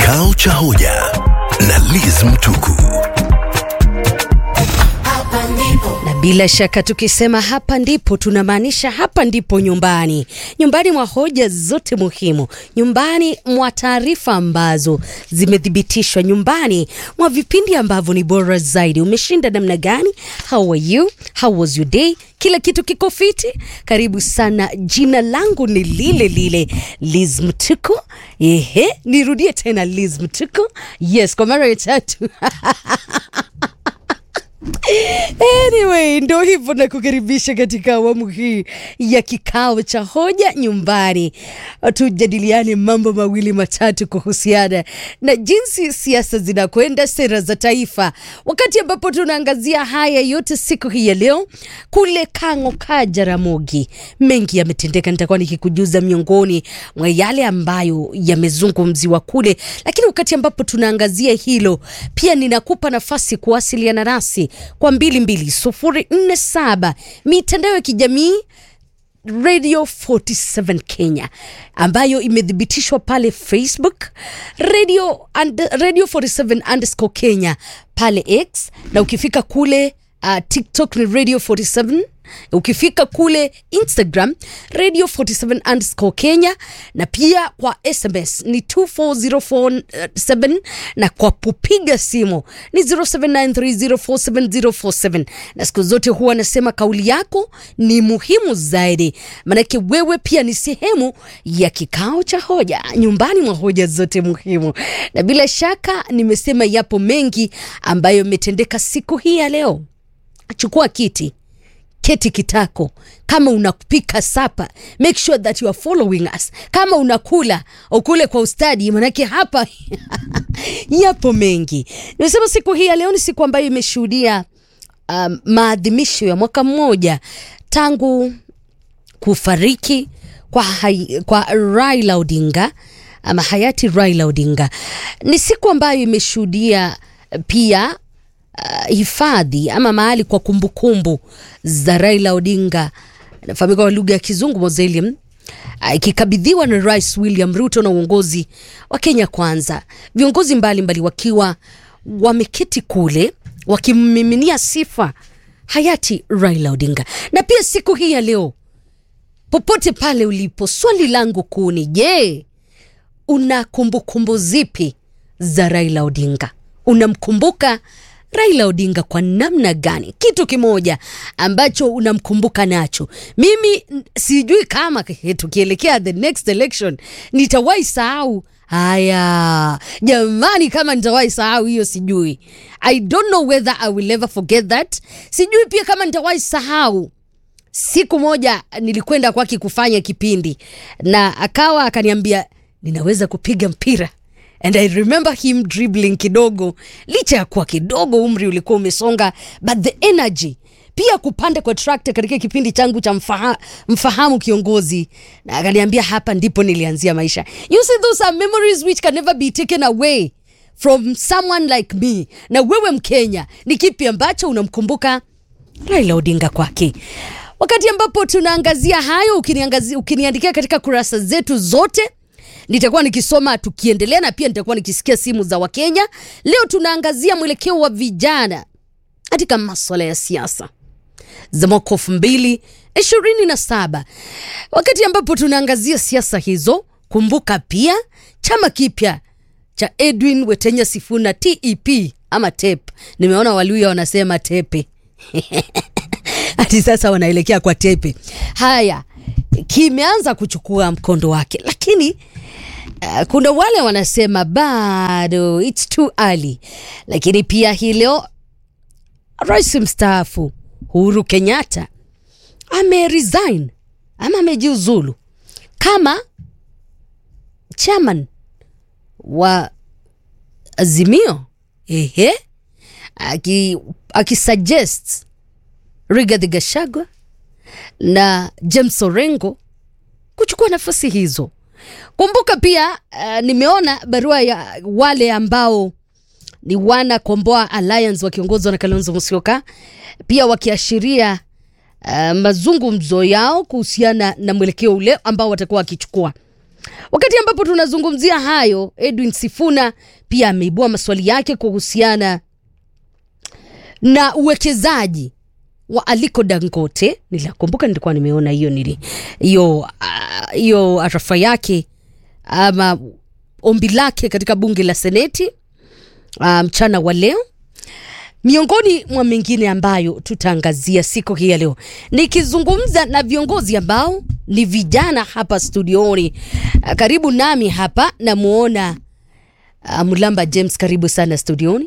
Kikao cha hoja na Liz Mtuku. Na bila shaka tukisema hapa ndipo tunamaanisha hapa ndipo nyumbani, nyumbani mwa hoja zote muhimu, nyumbani mwa taarifa ambazo zimethibitishwa, nyumbani mwa vipindi ambavyo ni bora zaidi. Umeshinda namna gani? How are you? How was your day? Kila kitu kiko fiti. Karibu sana. Jina langu ni lile lile Liz Mtuku. Ehe, nirudie tena Liz Mtuku. Yes, kwa mara ya tatu. Anyway, ndo hivyo na kukaribisha katika awamu hii ya kikao cha hoja nyumbani. Tujadiliane mambo mawili matatu kuhusiana na jinsi siasa zinakwenda, sera za taifa, wakati ambapo tunaangazia haya yote siku hii ya leo. Kule Kang'o ka Jaramogi, mengi yametendeka, nitakuwa nikikujuza miongoni mwa yale ambayo yamezungumziwa kule, lakini wakati ambapo tunaangazia hilo, pia ninakupa nafasi kuwasiliana nasi kwa 22047 mitandao ya kijamii Radio 47 Kenya ambayo imethibitishwa pale Facebook Radio, and, Radio 47 underscore Kenya pale X na ukifika kule uh, TikTok ni Radio 47 ukifika kule Instagram Radio 47 underscore Kenya na pia kwa SMS ni 24047 na kwa kupiga simu ni 0793047047 na siku zote huwa nasema kauli yako ni muhimu zaidi, maanake wewe pia ni sehemu ya kikao cha hoja nyumbani mwa hoja zote muhimu, na bila shaka nimesema yapo mengi ambayo yametendeka siku hii ya leo. Chukua kiti keti kitako. Kama unapika sapa, make sure that you are following us. Kama unakula ukule kwa ustadi, manake hapa yapo mengi. Nimesema siku hii ya leo ni siku ambayo imeshuhudia um, maadhimisho ya mwaka mmoja tangu kufariki kwa, hai, kwa Raila Odinga ama hayati Raila Odinga. Ni siku ambayo imeshuhudia pia uh, hifadhi ama mahali kwa kumbukumbu za Raila Odinga anafahamika kwa lugha ya Kizungu mausoleum ikikabidhiwa uh, na Rais William Ruto na uongozi wa Kenya Kwanza, viongozi mbalimbali mbali wakiwa wameketi kule wakimmiminia sifa hayati Raila Odinga. Na pia siku hii ya leo, popote pale ulipo, swali langu kuu ni je, una kumbukumbu zipi za Raila Odinga? Unamkumbuka Raila Odinga kwa namna gani? Kitu kimoja ambacho unamkumbuka nacho. Mimi sijui kama tukielekea the next election nitawahi sahau haya. Jamani, kama nitawahi sahau hiyo sijui. I don't know whether I will ever forget that. Sijui pia kama nitawahi sahau siku moja nilikwenda kwake kufanya kipindi na akawa akaniambia ninaweza kupiga mpira and I remember him dribbling kidogo, licha ya kuwa kidogo umri ulikuwa umesonga, but the energy pia kupanda kwa trakta katika kipindi changu cha mfaha, mfahamu kiongozi, na akaniambia hapa ndipo nilianzia maisha. You see those are memories which can never be taken away from someone like me. Na wewe Mkenya, ni kipi ambacho unamkumbuka Raila Odinga kwake? Wakati ambapo tunaangazia hayo, ukiniangazia ukiniandikia katika kurasa zetu zote nitakuwa nikisoma tukiendelea, na pia nitakuwa nikisikia simu za Wakenya. Leo tunaangazia mwelekeo wa vijana katika maswala ya siasa za mwaka elfu mbili ishirini na saba. Wakati ambapo tunaangazia siasa hizo, kumbuka pia chama kipya cha Edwin Wetenya Sifuna TEP ama TEP. Nimeona Waluya wanasema tepe hadi sasa wanaelekea kwa tepe. Haya, kimeanza kuchukua mkondo wake, lakini Uh, kuna wale wanasema bado it's too early, lakini pia hii leo rais mstaafu Uhuru Kenyatta ameresign ama amejiuzulu kama chairman wa Azimio, ehe, akisuggest aki Rigathi Gachagua na James Orengo kuchukua nafasi hizo. Kumbuka pia uh, nimeona barua ya wale ambao ni wana Komboa Alliance wakiongozwa na Kalonzo Musyoka pia wakiashiria uh, mazungumzo yao kuhusiana na mwelekeo ule ambao watakuwa wakichukua. Wakati ambapo tunazungumzia hayo, Edwin Sifuna pia ameibua maswali yake kuhusiana na uwekezaji wa Aliko Dangote. Nilikumbuka nilikuwa nimeona hiyo nili hiyo ah, hiyo arafa yake ama ombi lake katika bunge la Seneti ah, mchana wa leo miongoni mwa mengine ambayo tutaangazia siku hii ya leo, nikizungumza na viongozi ambao ni vijana hapa studioni. Ah, Karibu nami hapa namuona uh, Mulamba James, karibu sana studioni.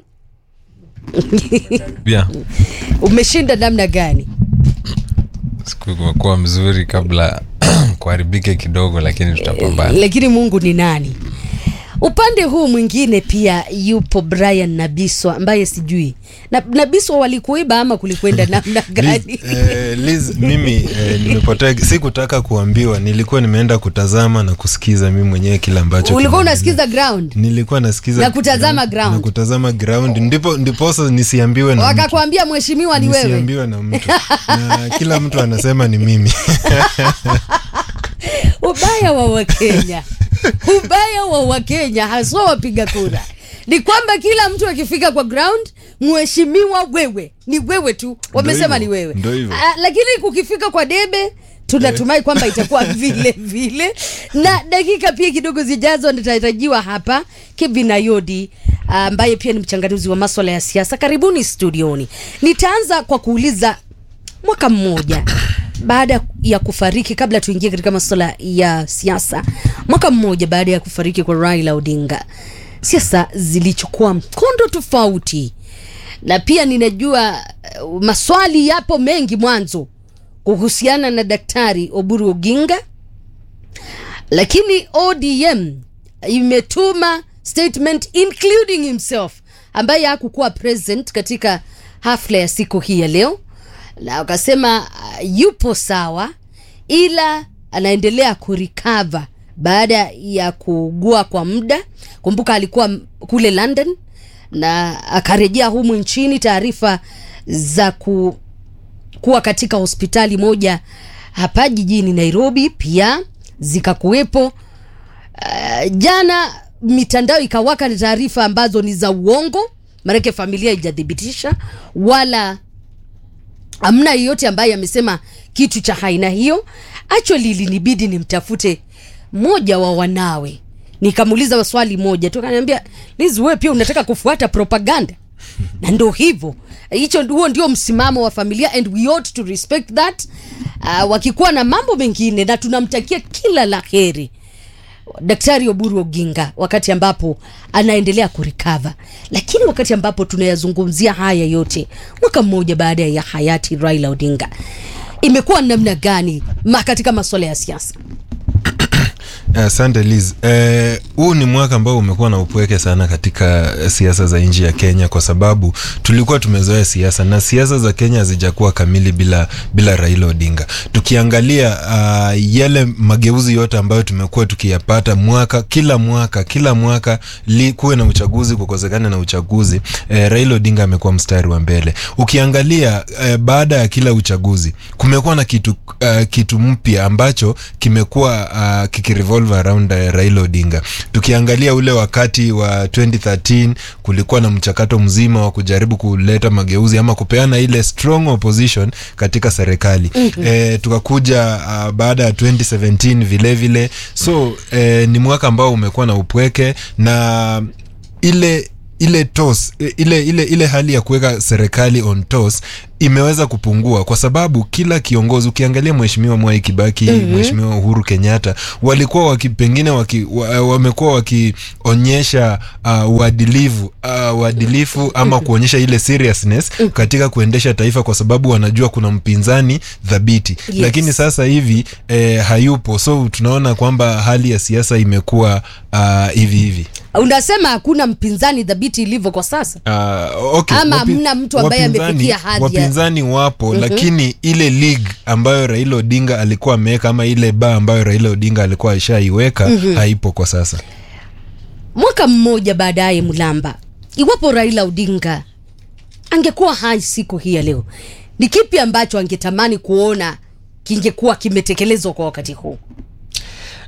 Yeah. Umeshinda namna gani? Siku imekuwa mzuri kabla kuharibike kidogo, lakini tutapambana. Lakini Mungu ni nani? Upande huu mwingine pia yupo Brian Nabiswa ambaye sijui na, Nabiswa walikuiba ama kulikwenda namna gani? Liz, eh, Liz mimi eh, nimepotea, sikutaka kuambiwa, nilikuwa nimeenda kutazama na kusikiza mimi mwenyewe kile ambacho Ulikuwa kinaendelea. unasikiza ground nilikuwa nasikiza Na kutazama ground. na kutazama ground, ndipo ndiposa nisiambiwe na mtu, wakakwambia mheshimiwa ni wewe. nisiambiwe na mtu na kila mtu anasema ni mimi Ubaya wa Wakenya, ubaya wa Wakenya haswa wapiga kura ni kwamba kila mtu akifika kwa ground, mheshimiwa wewe ni wewe tu, wamesema ni hivyo, wewe ndo hivyo. Ah, lakini kukifika kwa debe tunatumai kwamba itakuwa vile vile, na dakika pia kidogo zijazo nitarajiwa hapa Kevin Ayodi ambaye pia ni mchanganuzi wa maswala ya siasa. Karibuni studioni. Nitaanza kwa kuuliza mwaka mmoja baada ya kufariki, kabla tuingie katika masuala ya siasa, mwaka mmoja baada ya kufariki kwa Raila Odinga, siasa zilichukua mkondo tofauti, na pia ninajua uh, maswali yapo mengi mwanzo kuhusiana na Daktari Oburu Oginga, lakini ODM imetuma statement including himself ambaye hakukuwa present katika hafla ya siku hii ya leo, na wakasema uh, yupo sawa, ila anaendelea kurecover baada ya kuugua kwa muda. Kumbuka alikuwa m- kule London na akarejea humu nchini. Taarifa za ku kuwa katika hospitali moja hapa jijini Nairobi pia zikakuwepo. Uh, jana mitandao ikawaka na taarifa ambazo ni za uongo, maanake familia haijathibitisha wala hamna yeyote ambaye amesema kitu cha aina hiyo. Actually ilinibidi nimtafute mmoja wa wanawe nikamuuliza swali moja tu, akaniambia Liz, wewe pia unataka kufuata propaganda? na ndo hivyo hicho huo ndio msimamo wa familia and we ought to respect that uh, wakikuwa na mambo mengine na tunamtakia kila la heri daktari oburu oginga wakati ambapo anaendelea kurikava lakini wakati ambapo tunayazungumzia haya yote mwaka mmoja baada ya hayati raila odinga imekuwa namna gani ma katika masuala ya siasa Asante Liz. Eh, huu ni mwaka ambao umekuwa na upweke sana katika eh, siasa za nchi ya Kenya kwa sababu tulikuwa tumezoea siasa na siasa za Kenya hazijakuwa kamili bila bila Raila Odinga. Tukiangalia uh, yale mageuzi yote ambayo tumekuwa tukiyapata mwaka kila mwaka kila mwaka li, kuwe na uchaguzi kukosekana na uchaguzi eh, Raila Odinga amekuwa mstari wa mbele. Ukiangalia eh, baada ya kila uchaguzi kumekuwa na kitu uh, kitu mpya ambacho kimekuwa uh, kikirevolve around uh, Raila Odinga. Tukiangalia ule wakati wa 2013 kulikuwa na mchakato mzima wa kujaribu kuleta mageuzi ama kupeana ile strong opposition katika serikali. Mm-hmm. E, tukakuja uh, baada ya 2017 vile vile. So e, ni mwaka ambao umekuwa na upweke na ile ile tos ile ile ile hali ya kuweka serikali on tos imeweza kupungua kwa sababu kila kiongozi ukiangalia mheshimiwa Mwai Kibaki mm-hmm. mheshimiwa Uhuru Kenyatta walikuwa waki, pengine waki, wa, wamekuwa wakionyesha uh, uadilifu uh, uadilifu ama kuonyesha ile seriousness katika kuendesha taifa kwa sababu wanajua kuna mpinzani thabiti Yes. lakini sasa hivi eh, hayupo so tunaona kwamba hali ya siasa imekuwa uh, hivi hivi unasema hakuna mpinzani dhabiti ilivyo kwa sasa Uh, okay. Ama Wapi- hamna mtu ambaye wapinzani- amefikia hadhi ya- wapinzani wapo mm-hmm. lakini ile league ambayo Raila Odinga alikuwa ameweka ama ile ba ambayo Raila Odinga alikuwa ashaiweka mm-hmm. haipo kwa sasa mwaka mmoja baadaye mlamba iwapo raila odinga angekuwa hai siku hii ya leo ni kipi ambacho angetamani kuona kingekuwa kimetekelezwa kwa wakati huu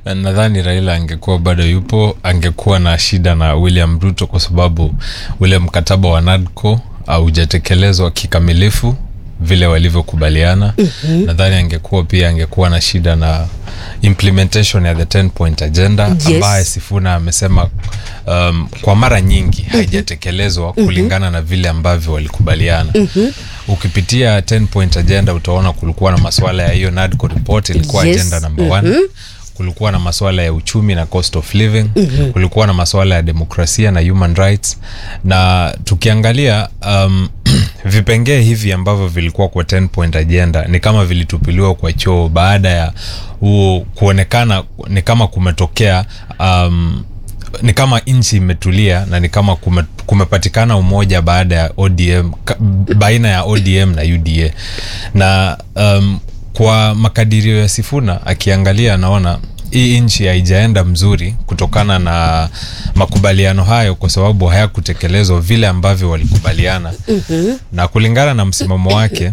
nadhani raila angekuwa bado yupo angekuwa na shida na william ruto kwa sababu ule mkataba wa nadco haujatekelezwa kikamilifu vile walivyokubaliana mm-hmm. nadhani angekuwa pia angekuwa na shida na implementation ya the 10 point agenda Yes. ambaye sifuna amesema um, kwa mara nyingi haijatekelezwa kulingana na vile ambavyo walikubaliana mm-hmm. ukipitia 10 point agenda utaona kulikuwa na maswala ya hiyo nadco report ilikuwa Yes. agenda number one kulikuwa na maswala ya uchumi na cost of living mm-hmm. kulikuwa na maswala ya demokrasia na human rights na tukiangalia um, vipengee hivi ambavyo vilikuwa kwa 10 point agenda ni kama vilitupiliwa kwa choo baada ya huo kuonekana ni kama kumetokea um, ni kama nchi imetulia na ni kama kume, kumepatikana umoja baada ya ODM ka, baina ya ODM na UDA na um, kwa makadirio ya Sifuna akiangalia anaona hii nchi haijaenda mzuri kutokana na makubaliano hayo kwa sababu hayakutekelezwa vile ambavyo walikubaliana mm-hmm. na kulingana na msimamo wake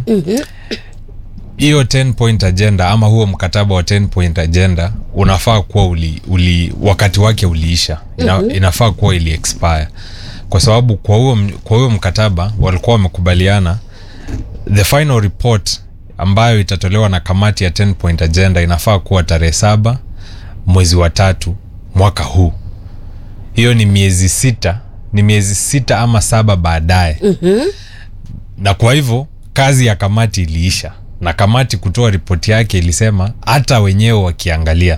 hiyo 10 point agenda ama huo mkataba wa 10 point agenda unafaa kuwa uli, uli wakati wake uliisha Ina, mm-hmm. inafaa kuwa ili expire kwa sababu kwa huo m- kwa huo mkataba walikuwa wamekubaliana the final report ambayo itatolewa na kamati ya 10 point agenda inafaa kuwa tarehe saba mwezi wa tatu mwaka huu hiyo ni miezi sita ni miezi sita ama saba baadaye mm-hmm. na kwa hivyo kazi ya kamati iliisha na kamati kutoa ripoti yake ilisema hata wenyewe wakiangalia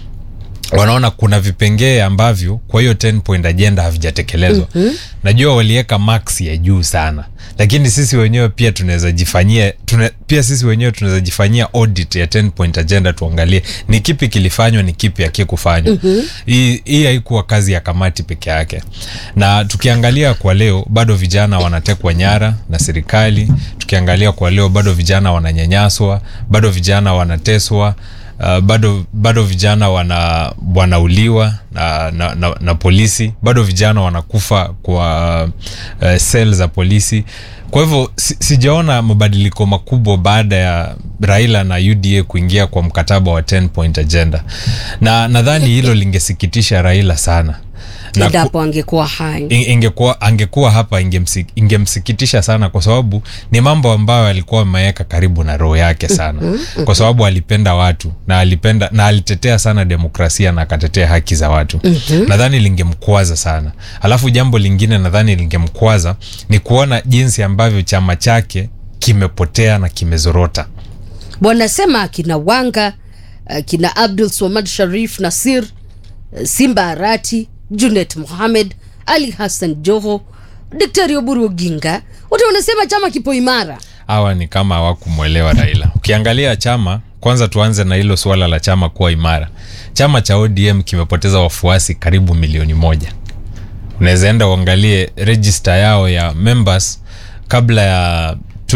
wanaona kuna vipengee ambavyo kwa hiyo 10 point agenda havijatekelezwa mm-hmm. najua waliweka max ya juu sana lakini sisi wenyewe pia tunaweza jifanyia tuna, pia sisi wenyewe tunaweza jifanyia audit ya 10 point agenda tuangalie ni kipi kilifanywa ni kipi akikufanywa mm-hmm. hii hii haikuwa kazi ya kamati peke yake na tukiangalia kwa leo bado vijana wanatekwa nyara na serikali tukiangalia kwa leo bado vijana wananyanyaswa bado vijana wanateswa Uh, bado bado vijana wana wanauliwa na, na, na, na polisi bado vijana wanakufa kwa uh, sel za polisi kwa hivyo si, sijaona mabadiliko makubwa baada ya raila na uda kuingia kwa mkataba wa 10 point agenda na nadhani hilo lingesikitisha raila sana na ku- endapo angekuwa hai In- ingekuwa angekuwa hapa ingemsi, ingemsikitisha sana kwa sababu ni mambo ambayo alikuwa ameweka karibu na roho yake sana kwa sababu alipenda watu na alipenda na alitetea sana demokrasia na akatetea haki za watu nadhani lingemkwaza sana alafu jambo lingine nadhani lingemkwaza ni kuona jinsi ambavyo chama chake kimepotea na kimezorota bwana sema akina wanga akina abdul somad sharif nasir eh, simba arati junet mohamed ali hassan joho daktari oburu oginga wote wanasema chama kipo imara hawa ni kama hawakumwelewa raila ukiangalia chama kwanza tuanze na hilo suala la chama kuwa imara chama cha odm kimepoteza wafuasi karibu milioni moja unaweza enda uangalie register yao ya members kabla ya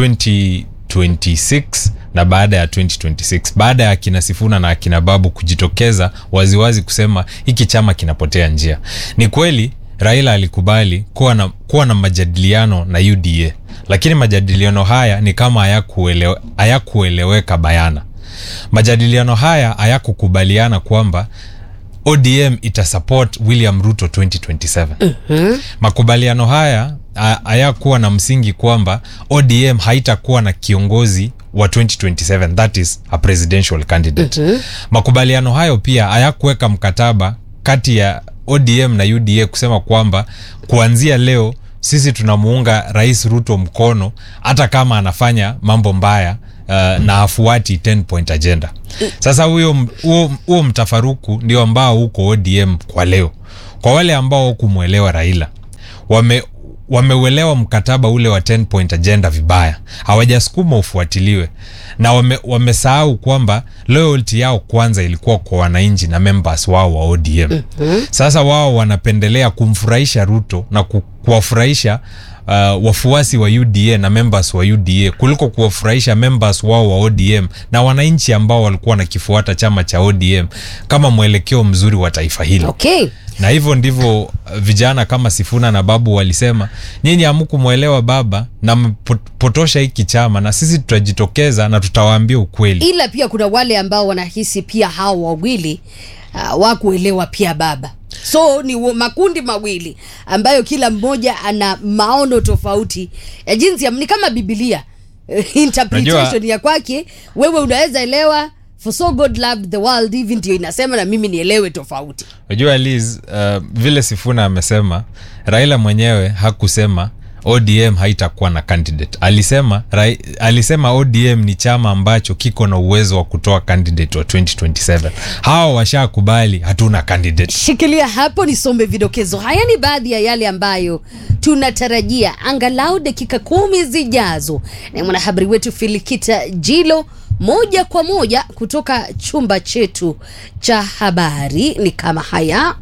2026 na baada ya 2026 baada ya akina sifuna na akina babu kujitokeza waziwazi kusema hiki chama kinapotea njia ni kweli raila alikubali kuwa na, kuwa na majadiliano na uda lakini majadiliano haya ni kama hayakuelewe- hayakueleweka bayana majadiliano haya hayakukubaliana kwamba odm itasupport william ruto 2027 mm-hmm. makubaliano haya ha- hayakuwa na msingi kwamba odm haitakuwa na kiongozi wa 2027 that is a presidential candidate mm-hmm. makubaliano hayo pia hayakuweka mkataba kati ya odm na uda kusema kwamba kuanzia leo sisi tunamuunga rais ruto mkono hata kama anafanya mambo mbaya uh, na hafuati 10 point agenda sasa huyo huo huo mtafaruku ndio ambao uko odm kwa leo kwa wale ambao kumwelewa raila wame wameuelewa mkataba ule wa 10 point agenda vibaya hawajasukuma ufuatiliwe na wame, wamesahau kwamba loyalty yao kwanza ilikuwa kwa wananchi na members wao wa odm mm-hmm. sasa wao wanapendelea kumfurahisha ruto na ku, kuwafurahisha uh, wafuasi wa uda na members wa uda kuliko kuwafurahisha members wao wa odm na wananchi ambao walikuwa wanakifuata chama cha odm kama mwelekeo mzuri wa taifa hilo okay na hivyo ndivyo uh, vijana kama sifuna na babu walisema nyinyi hamkumwelewa baba na mpotosha hiki chama na sisi tutajitokeza na tutawaambia ukweli ila pia kuna wale ambao wanahisi pia hao wawili uh, wakuelewa pia baba so ni wa- makundi mawili ambayo kila mmoja ana maono tofauti ya jinsi ya, ni kama bibilia interpretation Unajua- ya kwake wewe unaweza elewa for so god loved the world hivi ndio inasema na mimi nielewe tofauti unajua liz uh, vile sifuna amesema raila mwenyewe hakusema odm haitakuwa na candidate alisema rai, alisema odm ni chama ambacho kiko na uwezo wa kutoa candidate wa 2027 hawa washakubali hatuna candidate shikilia hapo nisome vidokezo haya ni baadhi ya yale ambayo tunatarajia angalau dakika kumi zijazo na mwanahabari wetu filikita jilo moja kwa moja kutoka chumba chetu cha habari ni kama haya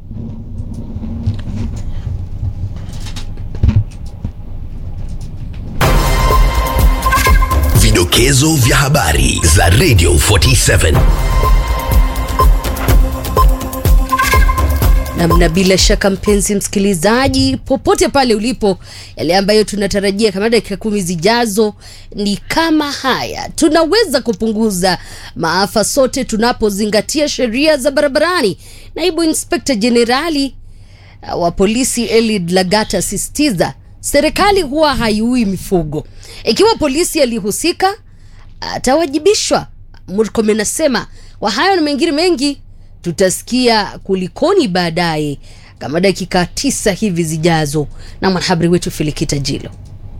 Vidokezo vya habari za Radio 47. namna bila shaka mpenzi msikilizaji popote pale ulipo yale ambayo tunatarajia kama dakika kumi zijazo ni kama haya tunaweza kupunguza maafa sote tunapozingatia sheria za barabarani naibu inspekta jenerali uh, wa polisi elid lagata asisitiza serikali huwa haiui mifugo ikiwa polisi alihusika atawajibishwa murkomen anasema kwa hayo na mengine mengi tutasikia kulikoni baadaye kama dakika tisa hivi zijazo na mwanahabari wetu filikita jilo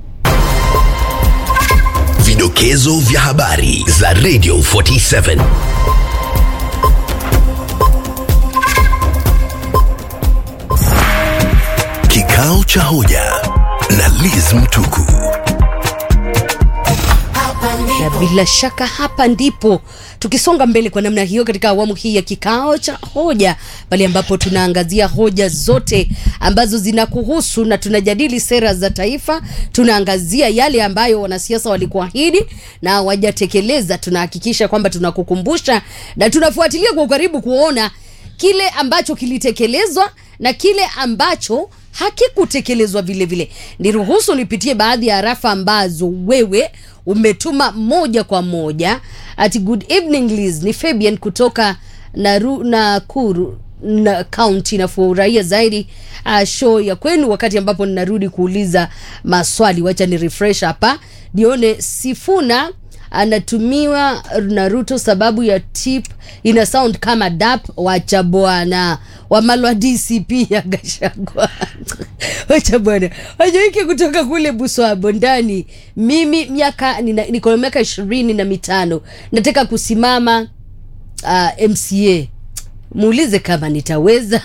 Vidokezo vya habari za Radio 47. Kikao cha hoja na Liz Mtuku. na bila shaka hapa ndipo tukisonga mbele kwa namna hiyo katika awamu hii ya kikao cha hoja pale ambapo tunaangazia hoja zote ambazo zinakuhusu na tunajadili sera za taifa tunaangazia yale ambayo wanasiasa walikuahidi na hawajatekeleza tunahakikisha kwamba tunakukumbusha na tunafuatilia kwa ukaribu kuona kile ambacho kilitekelezwa na kile ambacho hakikutekelezwa vile vile niruhusu nipitie baadhi ya arafa ambazo wewe umetuma moja kwa moja ati good evening Liz ni Fabian kutoka Naru, Nakuru na kaunti nafurahia zaidi uh, show ya kwenu wakati ambapo ninarudi kuuliza maswali wacha ni refresh hapa nione Sifuna anatumiwa na Ruto sababu ya tip ina sound kama dap wacha bwana wamalwa DCP ya Gashagwa wacha bwana wajaike kutoka kule Buswabo ndani mimi miaka nina- niko na miaka ishirini na mitano nataka kusimama uh, MCA muulize kama nitaweza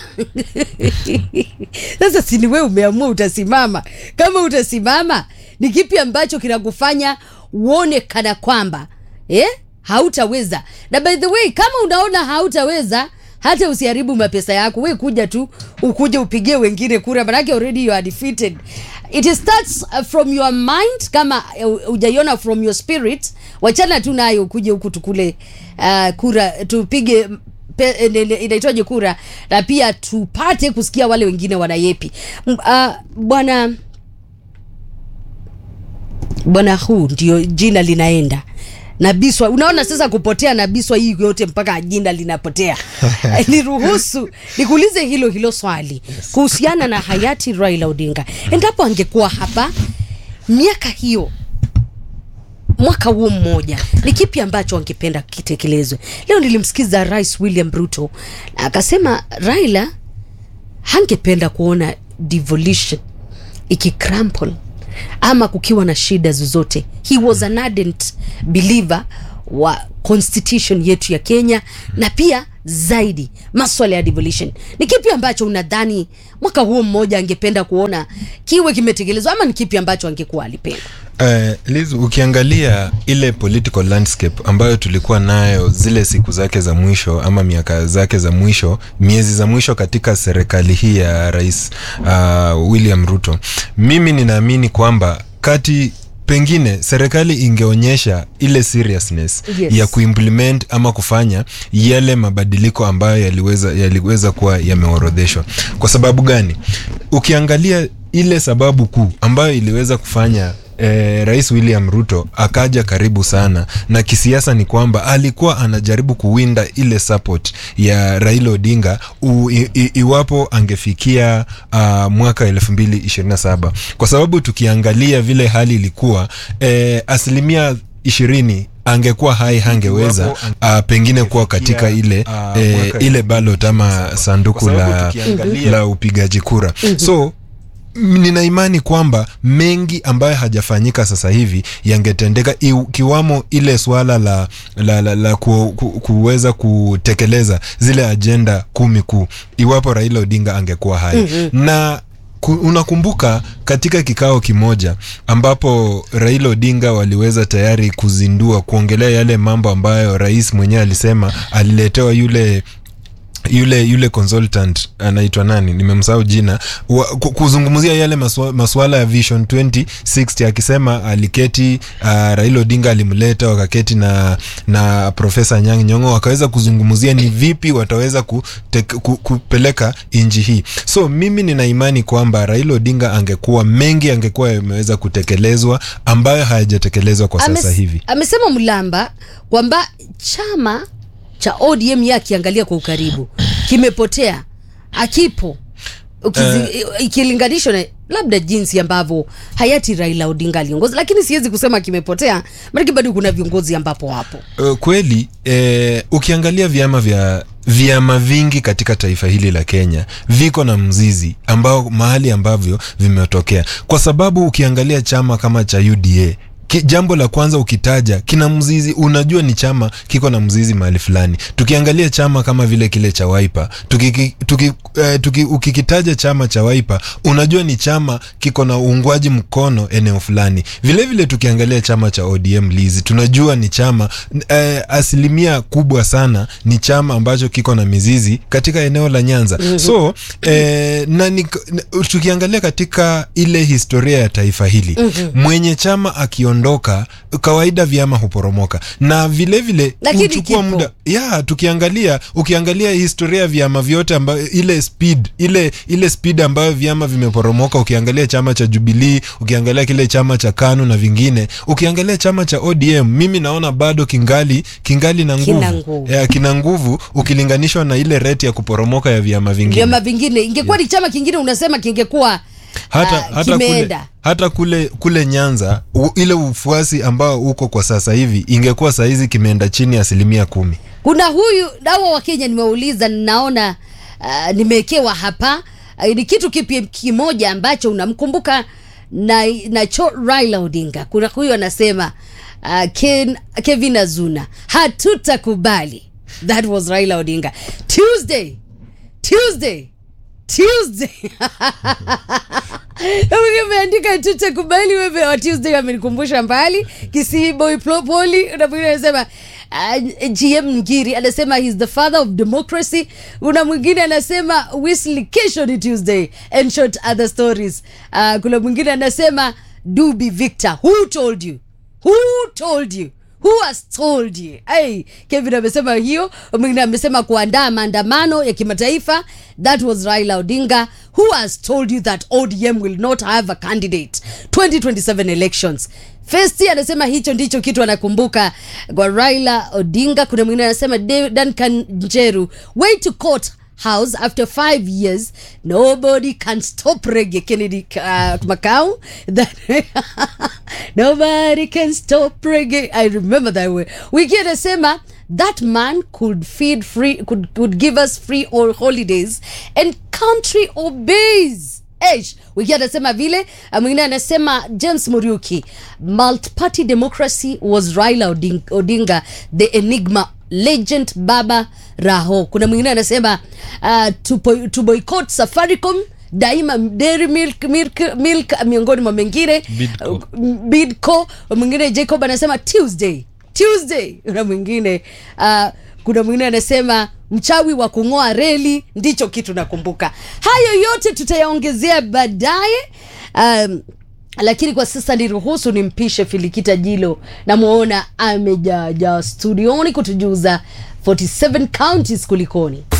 sasa sini wewe umeamua utasimama kama utasimama ni kipi ambacho kinakufanya uone kana kwamba eh? hautaweza na by the way kama unaona hautaweza hata usiharibu mapesa yako we kuja tu ukuje upigie wengine kura manake already you are defeated it starts uh, from your mind kama uh, ujaiona from your spirit wachana tu nayo ukuje huku tukule uh, kura tupige pe- eh, nene- inaitwaje kura na pia tupate kusikia wale wengine wanayepi M- uh, bwana bwana huu ndio jina linaenda nabiswa unaona sasa kupotea nabiswa hii yote mpaka jina linapotea niruhusu nikuulize hilo hilo swali kuhusiana na hayati raila odinga endapo angekuwa hapa miaka hiyo mwaka huo mmoja ni kipi ambacho angependa kitekelezwe leo nilimsikiza rais william ruto na akasema raila hangependa kuona devolution ikicrample ama kukiwa na shida zozote he was an ardent believer wa constitution yetu ya kenya na pia zaidi maswala ya devolution ni kipi ambacho unadhani mwaka huo mmoja angependa kuona kiwe kimetekelezwa ama ni kipi ambacho angekuwa alipenda Uh, Liz, ukiangalia ile political landscape ambayo tulikuwa nayo zile siku zake za mwisho ama miaka zake za mwisho miezi za mwisho katika serikali hii ya rais uh, William Ruto, mimi ninaamini kwamba kati pengine serikali ingeonyesha ile seriousness Yes. ya kuimplement ama kufanya yale mabadiliko ambayo yaliweza, yaliweza kuwa yameorodheshwa. Kwa sababu gani? Ukiangalia ile sababu kuu ambayo iliweza kufanya eh, rais william ruto akaja karibu sana na kisiasa ni kwamba alikuwa anajaribu kuwinda ile support ya raila odinga u, i, i, iwapo angefikia uh, mwaka 227 kwa sababu tukiangalia vile hali ilikuwa eh, asilimia ishirini angekuwa hai hangeweza uh, pengine kuwa katika ile uh, eh, mwaka ile ballot ama sanduku Kwa sababu la, tukiangalia- la upigaji kura so m- nina imani kwamba mengi ambayo hajafanyika sasa hivi yangetendeka iw- kiwamo ile swala la, la, la, la ku, ku, kuweza kutekeleza zile ajenda kumi kuu iwapo raila odinga angekuwa hai mm-hmm. na ku, unakumbuka katika kikao kimoja ambapo raila odinga waliweza tayari kuzindua kuongelea yale mambo ambayo rais mwenyewe alisema aliletewa yule yule yule consultant anaitwa nani nimemsahau jina wa, ku- kuzungumzia yale maswa, maswala ya vision 2060 akisema aliketi uh, raila odinga alimleta wakaketi na na profesa nyang nyongo wakaweza kuzungumzia ni vipi wataweza kute, ku, kupeleka inji hii so mimi nina imani kwamba raila odinga angekuwa mengi angekuwa yameweza kutekelezwa ambayo hayajatekelezwa kwa sasa Ames- hivi amesema mlamba kwamba chama cha odm ye akiangalia kwa ukaribu kimepotea akipo Ukizi- ikilinganishwa na labda jinsi ambavyo hayati raila odinga aliongoza lakini siwezi kusema kimepotea maanake bado kuna viongozi ambapo wapo Uh, kweli eh, ukiangalia vyama vya vyama vingi katika taifa hili la kenya viko na mzizi ambao mahali ambavyo vimetokea kwa sababu ukiangalia chama kama cha uda Ki, jambo la kwanza ukitaja kina mzizi unajua ni chama kiko na mzizi mahali fulani tukiangalia chama kama vile kile cha waipa tuki, tuki, eh, tuki, ukikitaja chama cha waipa unajua ni chama kiko na uungwaji mkono eneo fulani vilevile vile tukiangalia chama cha odm lizi tunajua ni chama eh, asilimia kubwa sana ni chama ambacho kiko na mizizi katika eneo la nyanza mm-hmm. so eh, na ni, na- tukiangalia katika ile historia ya taifa hili mm-hmm. mwenye chama akiondoka kawaida vyama huporomoka na vilevile Lakini huchukua kipo. muda ya tukiangalia ukiangalia historia ya vyama vyote ambayo ile speed ile ile speed ambayo vyama vimeporomoka ukiangalia chama cha jubilii ukiangalia kile chama cha kanu na vingine ukiangalia chama cha odm mimi naona bado kingali kingali na Kina nguvu nguvu. ya, kina nguvu ukilinganishwa na ile rate ya kuporomoka ya vyama vingine vyama vingine ingekuwa ni chama kingine unasema kingekuwa hata, ah, hata, kule, kimeenda hata kule kule nyanza u, ile ufuasi ambao uko kwa sasa hivi ingekuwa sahizi kimeenda chini ya asilimia kumi kuna huyu dawa wa kenya nimeuliza naona uh, nimewekewa hapa uh, ni kitu kipi kimoja ambacho unamkumbuka na nacho raila odinga kuna huyu anasema uh, Ken, kevin azuna hatutakubali that was raila odinga tuesday tuesday tuesday umeandika tutakubali wewe wa tuesday amenikumbusha mbali kisii boy Plo- poli na mwingine anasema uh, gm ngiri anasema he's the father of democracy kuna mwingine anasema Wesley kesho ni tuesday and short other stories uh, kuna mwingine anasema dubi victor who told you who told you who has told you hey, kevin amesema hiyo mwingine amesema kuandaa maandamano ya kimataifa that was raila odinga who has told you that odm will not have a candidate 2027 elections festi anasema hicho ndicho kitu anakumbuka kwa raila odinga kuna mwingine anasema "Dav- duncan njeru way to court house after five years nobody can stop reggae kennedy uh, macau that nobody can stop reggae i remember that way wiki anasema that man could feed free could, could give us free all holidays and country obeys Eish, wiki anasema vile uh, mwingine anasema james muriuki multiparty democracy was raila odinga, odinga the enigma legend baba raho kuna mwingine anasema uh, to, boy- to boycott safaricom daima dairy milk, milk, milk miongoni mwa mengine Bidco. Uh, bidco mwingine jacob anasema tuesday tuesday na mwingine uh, kuna mwingine anasema mchawi wa kung'oa reli ndicho kitu nakumbuka hayo yote tutayaongezea baadaye um, lakini kwa sasa niruhusu nimpishe filikita jilo namwona amejaja studioni kutujuza 47 counties kulikoni